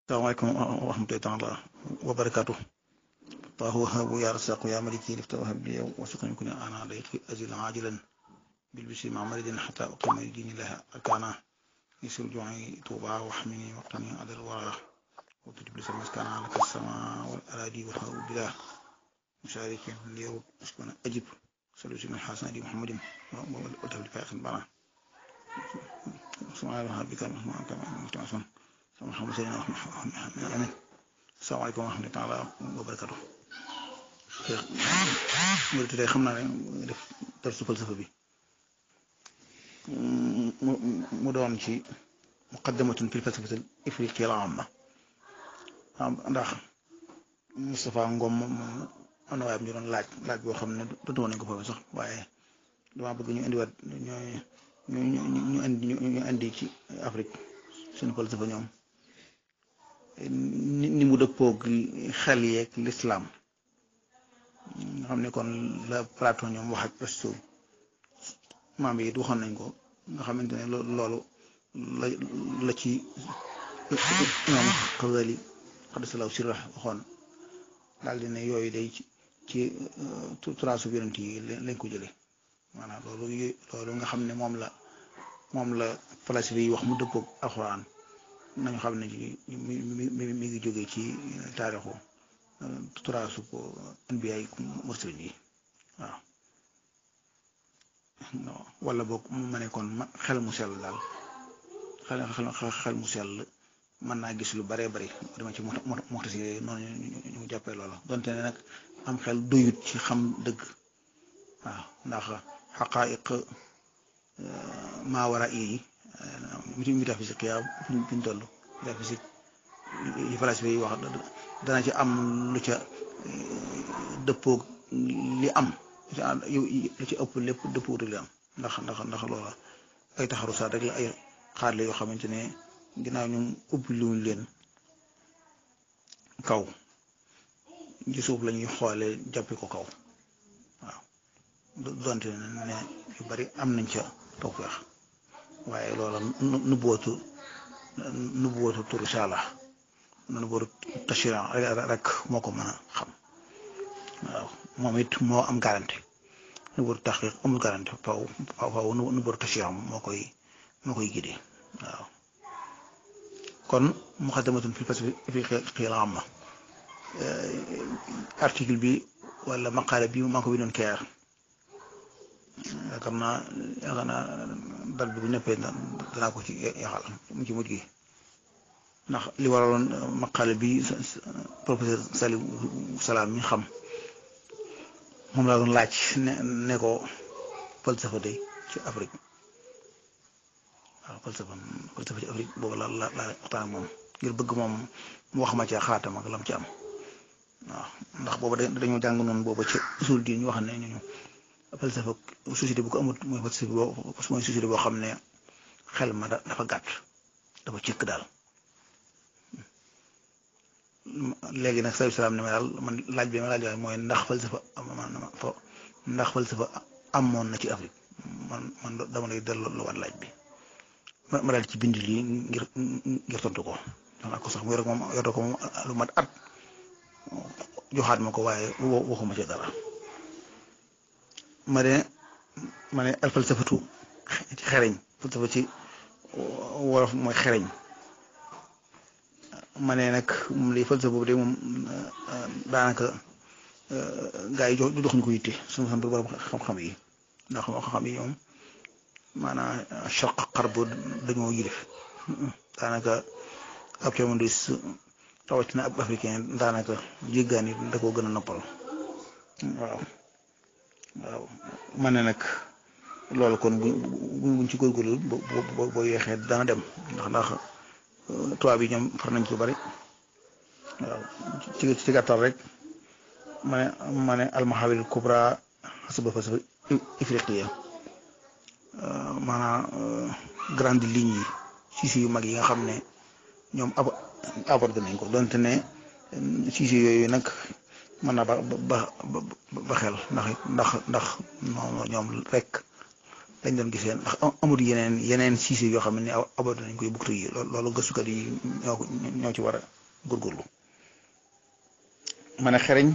salaamaaleykum wa rahmatullaahi taala wa barakaatu taahu habu ya rasaqu ya maliki lifta wahab li wasuqni kun ana dayqi azil ajilan bil bisi ma maridin hatta uqima li dinillahi arkana يسر جوعي توبا واحمني وقتني على الورى وتجب لي مسكن على السماء والأراضي والهواء بلا مشارك ليرد أسكن أجب صلوا من حسن دي محمد وتبلي فاخر بنا سبحان الله بك كما كما متعصم sama xam sëriñ amin salaamaaleykum wa rahmatullaahi taala wa barakaatu mu tey xam naa ne def darsu falsafa bi mu doon ci muqaddamatun fil falsafatil ifriqiya la amma ndax Moustapha Ngom moom am na waaye ñu doon laaj laaj boo xam ne dootu woon nañ ko foofu sax waaye dama bëgg ñu indiwaat ñooy ñu ñu indi ñu indi ci Afrique suñu falsafa ñoom ni mu dëppoog xel yeeg lislaam nga xam ne kon la Platon ñoom wax ak Aristote maam yi it waxoon nañ ko nga xamante ne loolu la la ci ñoom Xazali xadisalaw sirra waxoon daal di ne yooyu day ci turaasu yonent yi lañ ko jëlee maanaam loolu loolu nga xam ne moom la moom la falasifa yi wax mu dëppoog alxuraan nañu xam ne mi mi mi ngi jógee ci taarixu turaasu ko anbiya yi mursalin yi waaw wala boog ma ne kon xel mu sell daal xel xel mu sell mën naa gis lu baree bari dama ci moxtasi noonu ñu jàppee loola donte ne nag am xel doyut ci xam dëgg waaw ndax xaqaayiq maa war a yi miti métaphysique yaa fi ñu toll métaphysique yi falasifa yi wax dana ci am lu ca dëppoog li am lu ci ëpp lépp dëppoog li am ndax ndax ndax loola ay taxarusaat rek la ay xaarle yoo xamante ne ginnaaw ñu ubbi luñ leen kaw ci suuf la ñuy xoole jàppi ko kaw waaw donte ne yu bari am nañ ca tawfeex waaye loola nu bootu nu bootu turu saala nu bootu tashira rek moo ko mën a xam waaw moom it moo am garanti nu bootu taxqiq amul garanti faw faw nu bootu tashira moo koy moo koy gidee waaw kon muqaddamatun fil falsafatil amma article bi wala maqaale bi maa ko bindoon keer yaakaar naa yaakaar naa dal bi bu ñëppee danaa ko ci yaxal mu ci mujj gi ndax li waraloon maqaale bi professeur Salim Salaam mi xam moom laa doon laaj ne ne ko falsafa day ci Afrique waaw falsafa falsafa ci Afrique boobu la la la waxtaan ak moom ngir bëgg moom mu wax ma ci xaatam ak lam ci am waaw ndax booba dañoo jàng noonu booba ci usul diin ñu wax ne ñu falsafa société bu ko amut mooy falsafa boo mooy société boo xam ne xel ma dafa gàtt dafa cëkk daal léegi nag sallallahu alayhi wasallam ne ma daal man laaj bi ma laaj waaye mooy ndax falsafa ndax falsafa amoon na ci Afrique man man dama lay delloo waat laaj bi ma daal ci bind lii ngir ngir tontu ko wax ko sax mu yor ko moom yor ko moom lu mat at joxaat ma ko waaye waxuma ci dara. ma ne ma ne al falsafatu ci xereñ falsafa ci wolof mooy xereñ ma ne nag moom lay falsafa boobu de moom daanaka gaa yi jox jox ñu ko yitte suñu xam borom xam-xam yi ndax xam-xam yi ñoom maanaam charq xarb dañoo yilif daanaka ab camondis rawatina ab africain daanaka jéggaan yi da koo gën a noppal waaw waaw ma ne nag loolu kon bu buñ ci góorgóorlu boo boo yeexee dana dem ndax ndax tubaab yi ñoom far nañ ci bari waaw ci ci gàttal rek ma ne ma ne almahawil kubra xasaba falsafa ifriqiya maanaam grande ligne yi siisi yu mag yi nga xam ne ñoom ab abordé nañ ko donte ne siisi yooyu nag mën naa ba ba ba xel ndax ndax ndax ñoom rek lañ doon gisee ndax amul yeneen yeneen siise yoo xam ne abordé nañ koy buktu yi loolu gëstukat yi ñoo ñoo ci war a góorgóorlu ma ne xereñ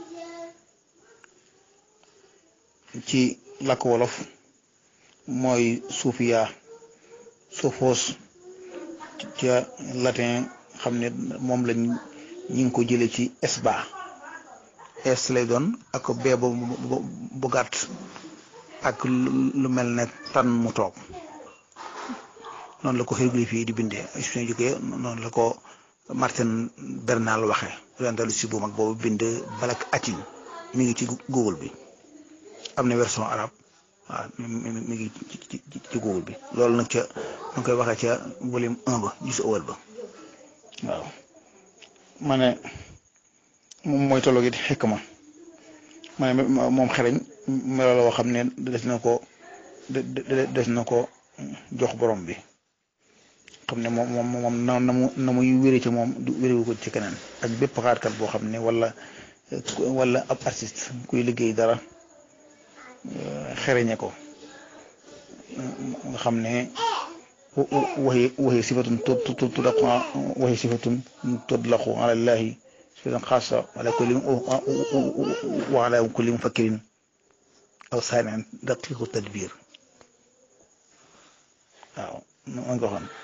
ci làkk wolof mooy suufiya sophos ca latin xam ne moom lañ ñi ngi ko jële ci esba es lay doon ak bee bu bu gàtt ak lu mel ne tan mu toog noonu la ko hiéroglyphe yi di bindee suñu jógee noonu la ko Martin Bernal waxe orientaliste bu mag boobu bind balak atin mi ngi ci Google bi am na version arabe waaw mi ngi ci ci Google bi loolu nag ca ma koy waxee ca volume un ba gis ëwal ba waaw ma ne moom mooy tolloo gi xekk ma ma ne moom xereñ melo la woo xam ne des na ko des na ko jox borom bi xam ne moom moom moom na na mu na muy wéré ci moom du wéréwu ko ci keneen ak bépp xaatkat boo xam ne wala wala ab artiste kuy liggéey dara xereñe ko nga xam ne waxi waxi sifatun tudlaqu waxi sifatun tudlaqu ala llahi sifatan xaasa ala kulli wa ala kulli mufakkirin aw saanian daqiqu tadbir waaw ma ko waxoon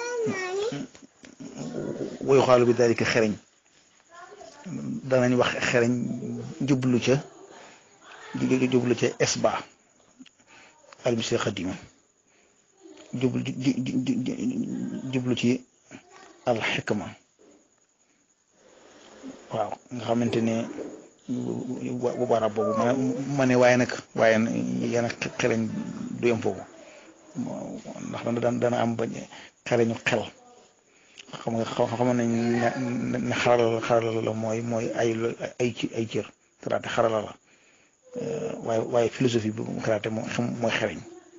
wayu xaalu bi dalika xereñ danañ wax xereñ jublu ca jublu ca esba almisi xadima jublu jublu ci alxikma waaw nga xamante ne bu barab boobu ma ne waaye nag waaye yéen xereñ du yem foofu ndax dana dana am ba xereñu xel xam nga xam nañ ne xarala xarala la mooy mooy ay ay ci ay cër karaté xarala la waaye waaye philosophie bi karaté mooy xereñ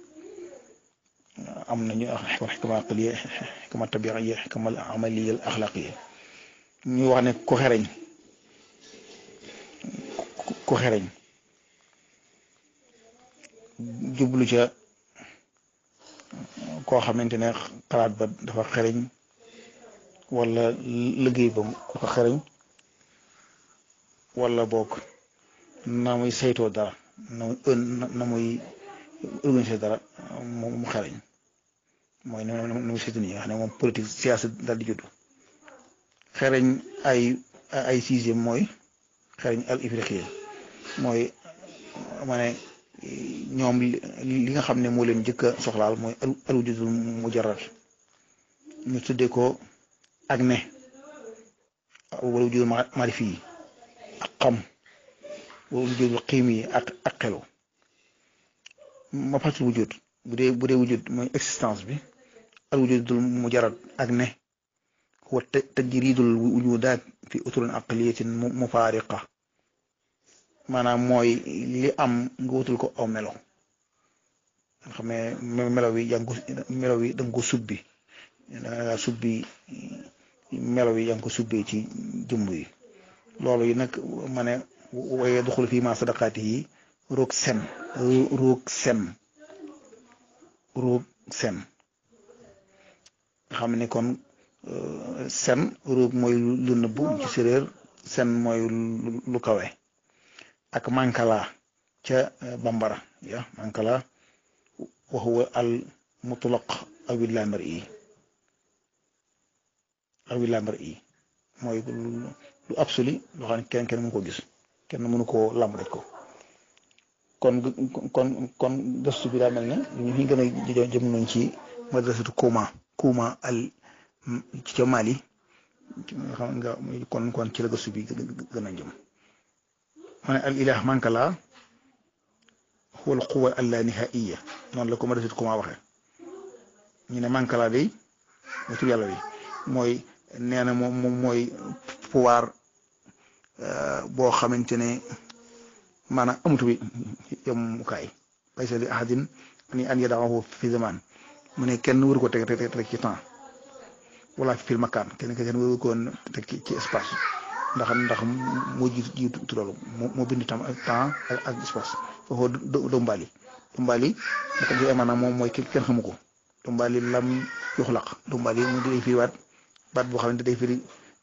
am nañu xikma aqliya xikma tabiiya xikma amaliya axlaqiya ñu wax ne ku xereñ ku xereñ jublu ca koo xamante ne xalaat ba dafa xereñ wala liggéey ba dafa xereñ wala boog na muy saytoo dara na muy na muy organiser dara mu xereñ mooy nu muy saytu nii nga xam ne moom politique siyaasa daal di judd xereñ ay ay sixième mooy xereñ al ifriqiya mooy ma ne ñoom li nga xam ne moo leen njëkk a soxlaal mooy al wujudul mujarrad ñu tuddee ko ak ne wala wujudul maarifi yi ak xam wala wujudul xiim yi ak ak xelu ma fatul wujud bu dee bu dee wujud mooy existence bi al wujudul mujarrad ak ne huwa tajridul wujudaat fi usulin aqliyatin mufaariqa maanaam mooy li am nga wutul ko aw melo nga xam ne melo wi yaa ngi ko melo wi da nga ko subbi da nga subbi melo wi yaa ngi ko subbee ci jëmb yi loolu yi nag ma ne waaye duxul fii ma sadaqaati yi roog sem roog sem roog sem nga xam ne kon sen roog mooy lu nëbbu ci séréer sen mooy lu kawe ak mankala ca bambara ya mankala wa huwa al mutlaq awi lamar i awi lamar i mooy lu absolu loo xam ne kenn kenn mënu ko gis kenn mënu koo lam rek ko kon kon kon gëstu bi daa mel ne ñu fi gën a jëm nañ ci madrasatu Kouma Kouma al ci ca Mali xam nga kon kon ci la gëstu bi gën a jëm ma ne al ilah mankala huwa al quwa al la nihaiya noonu la ko madrasatu Kouma waxee ñu ne mankala day mooy tur yàlla bi mooy nee na moom moom mooy pouvoir boo xamante ne maanaam amatu bi yemukaay laysa li ahadin ni an yadahu fi zaman mu ne kenn waru ko teg teg teg ci temps wala fil makaan kenn kenn waru ko teg ci espace ndax ndax moo jiitu jiitu loolu moo bind tam temps ak espace foofu dombaali dombaali naka ji maanaam moom mooy kenn xamu ko dombaali lam yuxlaq dombaali mu day firiwaat baat boo xam ne day firi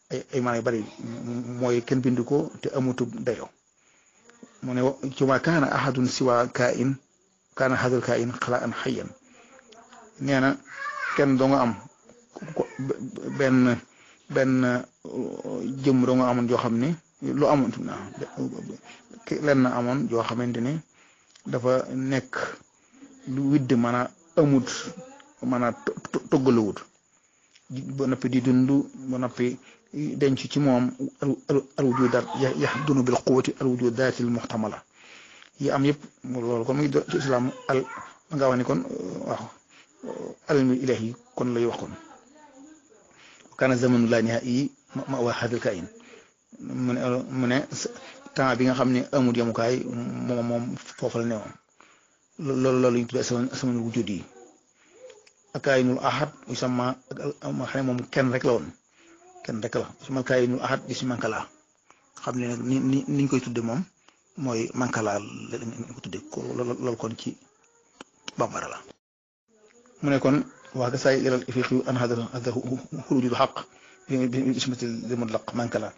ay ay maanaam yu bari mooy kenn bind ko te amutub dayo mu ne ci ma kaana ahadun siwa kaa in kaana hadal kaa in xalaa an xayyan nee na kenn doo nga am benn benn jëm doo nga amoon joo xam ne lu amoon lenn amoon joo xamante ne dafa nekk lu widd mën a amut mën a toggaluwut ba noppi di dund ba noppi denc ci moom al wujudaat yahdunu bil quwwati al wujudaatil muhtamala yi am yëpp loolu kon muy ci islam al nga wax ni kon waaw almi ilahi kon lay wax kon kana zamanu laa nihaa'i ma waa hadal kain mu ne mu ne temps bi nga xam ne amul yemukaay moom moom foofu la newoon loolu loolu ñu tuddee asamanul wujud yi ak kaayinul ahad sama ma xam ne moom kenn rek la woon kenn rek la sama kaayinul ahad di si mankala xam ne nag ni ni niñ koy tudde moom mooy mankala lañ ko tudde ko loolu kon ci bambara la mu ne kon waa gasaay ilal ifiqi an hada hada xurujul xaq bi ismatil mutlaq mankala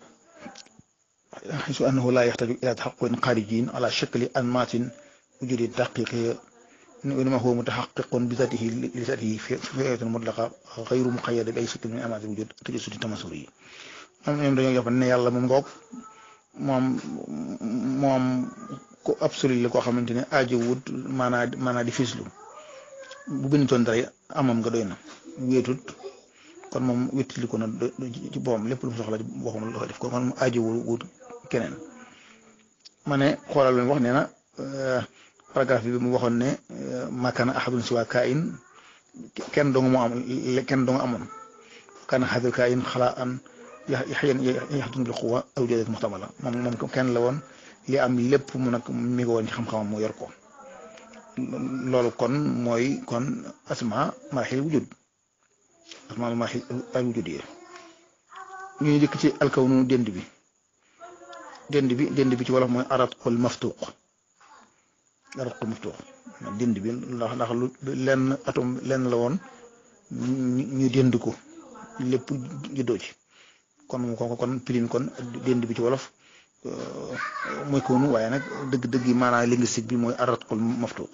حيث أنه لا يحتاج إلى تحقق خارجي على شكل أنماط وجود الدقيق وإنما هو متحقق بذاته لذاته في فئة مطلقة غير مقيدة بأي شكل من أنماط الوجود تجسد التماثلي am ñoom dañoo jàpp ne yàlla moom ngoog moom moom ku absolu la koo xamante ne aajowut maanaa maanaa di fislu bu bindoon dara amam nga doy na wéetut kon moom wéttali ko na ci boppam lépp lu mu soxla ci boppam la ko def kon kon mu aajowul wut keneen ma ne xoolal lu wax nee na paragraphe bi mu waxoon ne makana ahadun siwa kain kenn dong moo am kenn dong amoon kana hadal kain xalaa an yaxyan yaxdun bil quwa aw jadat muxtamala moom moom kenn la woon li am lépp mu nag mi ngi woon ci xam-xamam mu yor ko loolu kon mooy kon asma marxil wujud asma marxil al wujud yi ñu dikk ci alkawnu dend bi dend bi dend bi ci wolof mooy aratqul maftuq aratqul maftuq dend bi ndax ndax lu lenn atom lenn la woon ñu dend ko lépp juddoo ci kon kon kon pirin kon dend bi ci wolof mooy kawnu waaye nag dëgg-dëgg yi maanaam linguistique bi mooy aratqul maftuq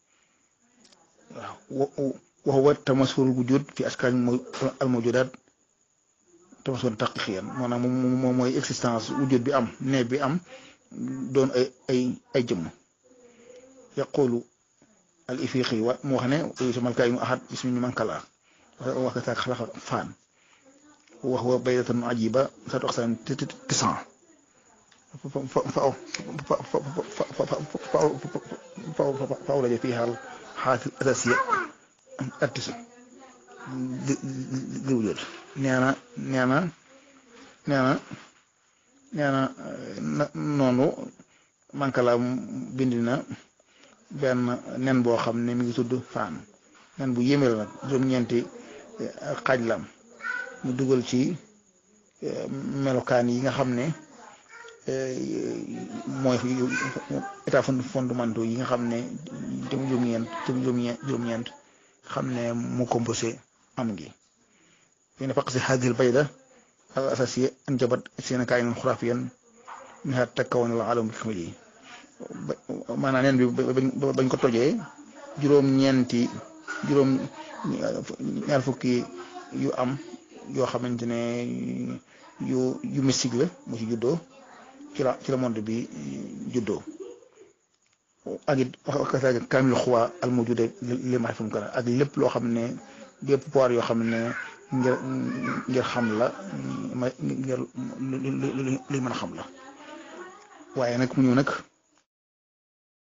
waaw wa huwa tamasul wujud fi askan mooy al mawjudat tamasul taqiqiyan maanaam moom mooy existence wujud bi am ne bi am doon ay ay ay jëmm yaqulu al ifiqi wa mu wax ne yusamal kaayinu ahad ismi man kala wax ka saak xalaqa faan wa huwa baydatan ajiba saatu aqsam tisan فأولج فيها الحالة الأساسية التسع للوجود نانا نانا نانا نانا noonu mankala bind na benn nen boo xam ne mi ngi tudd faan nen bu yéeme la nag juróom-ñeenti xaaj lam mu dugal ci melokaan yi nga xam ne mooy état fondamentaux yi nga xam ne jëm juróom-ñeent jëm juróom-ñeent xam ne mu composé am gi yéen faq si hadil bayda al asasiya anjabat seen kaayinan xuraafiyan minha takkawoon al alam bi kamil yi maanaam neen bi bañ ko tojee juróom-ñeenti juróom ñaar fukki yu am yoo xamante ne yu yu mystique la mu ci juddoo ci la ci la monde bi juddoo ak it wax kaamil xuwaa al mawjuda li ma xam kana ak lépp loo xam ne bépp pouvoir yoo xam ne ngir ngir xam la ma ngir li mën a xam la waaye nag mu ñëw nag